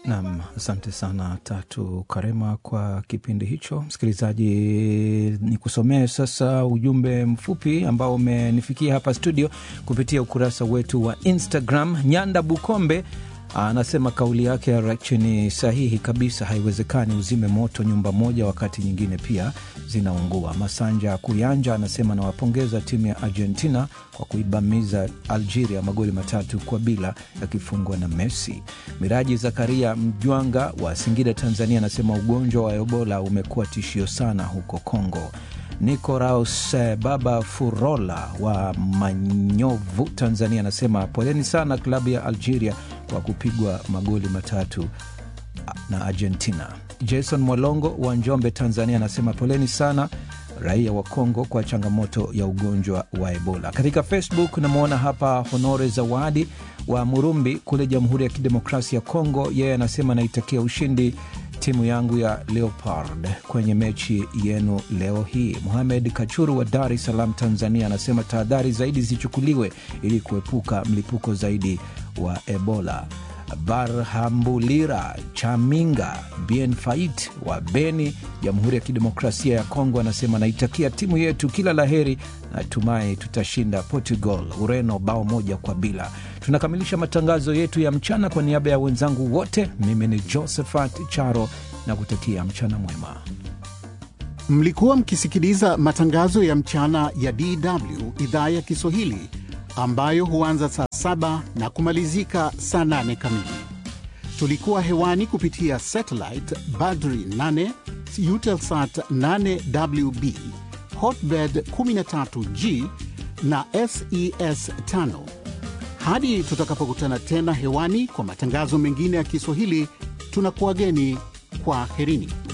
Nam, asante sana Tatu Karema kwa kipindi hicho. Msikilizaji, ni kusomee sasa ujumbe mfupi ambao umenifikia hapa studio kupitia ukurasa wetu wa Instagram. Nyanda Bukombe anasema kauli yake ya Rachi ni sahihi kabisa. Haiwezekani uzime moto nyumba moja wakati nyingine pia zinaungua. Masanja Kuyanja anasema nawapongeza timu ya Argentina kwa kuibamiza Algeria magoli matatu kwa bila yakifungwa na Messi. Miraji Zakaria Mjwanga wa Singida, Tanzania anasema ugonjwa wa Ebola umekuwa tishio sana huko Kongo. Nicoraus Baba Furola wa Manyovu, Tanzania anasema poleni sana klabu ya Algeria kwa kupigwa magoli matatu na Argentina. Jason Mwalongo wa Njombe, Tanzania anasema poleni sana raia wa Kongo kwa changamoto ya ugonjwa wa Ebola. Katika Facebook namwona hapa Honore Zawadi wa Murumbi kule Jamhuri ya Kidemokrasia ya Kongo, yeye anasema naitakia ushindi timu yangu ya Leopard kwenye mechi yenu leo hii. Muhamed Kachuru wa Dar es Salaam, Tanzania anasema tahadhari zaidi zichukuliwe ili kuepuka mlipuko zaidi wa Ebola. Barhambulira Chaminga Bien Fait wa Beni, Jamhuri ya Kidemokrasia ya Kongo anasema naitakia timu yetu kila laheri, natumai tutashinda Portugal Ureno bao moja kwa bila. Tunakamilisha matangazo yetu ya mchana. Kwa niaba ya wenzangu wote, mimi ni Josephat Charo na kutakia mchana mwema. Mlikuwa mkisikiliza matangazo ya mchana ya DW idhaa ya Kiswahili ambayo huanza saa saba na kumalizika saa nane kamili. Tulikuwa hewani kupitia satellite Badri 8 Eutelsat 8WB Hotbird 13G na SES 5. Hadi tutakapokutana tena hewani kwa matangazo mengine ya Kiswahili, tunakuwageni kwa herini.